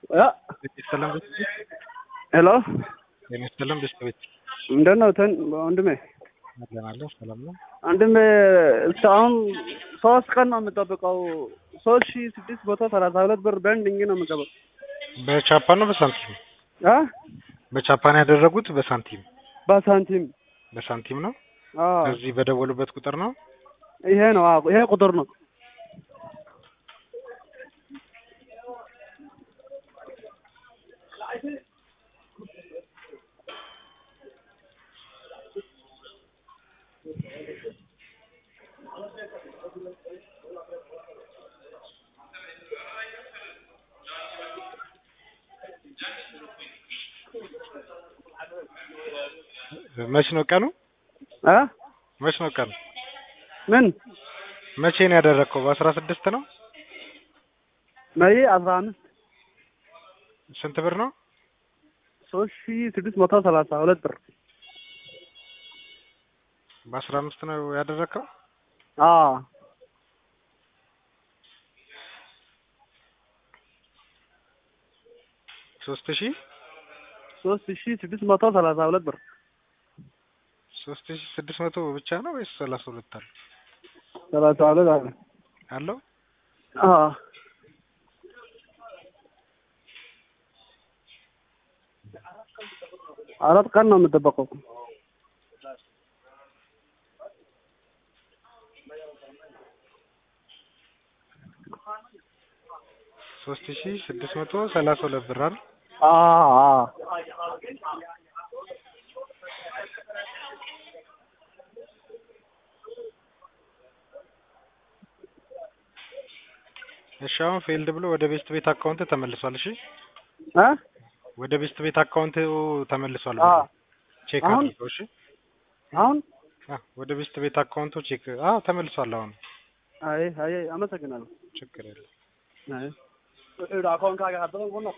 ያ ሰላም ሄሎ ሰላም ቤተሰቤት እንደት ነው ትን ወንድሜ? አለናለሁ ሰላም ነው። ወንድሜ እስካሁን ሶስት ቀን ነው የምጠብቀው። ሶስት ሺ ስድስት መቶ ሰላሳ ሁለት ብር በእንድኝ ነው የምገባው። በቻፓ ነው በሳንቲም? አ በቻፓ ነው ያደረጉት በሳንቲም? በሳንቲም በሳንቲም ነው። አዎ በዚህ በደወሉበት ቁጥር ነው። ይሄ ነው አዎ ይሄ ቁጥር ነው። መች ነው ቀኑ? አ መች ነው ቀኑ? ምን መቼ ነው ያደረግከው? በአስራ ስድስት ነው። መይ አስራ አምስት ስንት ብር ነው? ሶስት ሺ ስድስት መቶ ሰላሳ ሁለት ብር በአስራ አምስት ነው ያደረግከው? አዎ ሶስት ሺህ ሶስት ሺ ስድስት መቶ ሰላሳ ሁለት ብር ሶስት ሺህ ስድስት መቶ ብቻ ነው ወይስ ሰላሳ ሁለት አለ ሰላሳ ሁለት አለ። አለው? አዎ አራት ቀን ነው የምጠበቀው። ሶስት ሺህ ስድስት መቶ ሰላሳ ሁለት ብር አይደል? አዎ አዎ እሺ አሁን ፌልድ ብሎ ወደ ቤስት ቤት አካውንት ተመልሷል። እሺ አ ወደ ቤስት ቤት አካውንት ተመልሷል። አ ቼክ አሁን? አድርገው። እሺ አሁን አ ወደ ቤስት ቤት አካውንቱ ቼክ አ ተመልሷል። አሁን አይ አይ አመሰግናለሁ። ችግር የለም። አይ አካውንት ካገ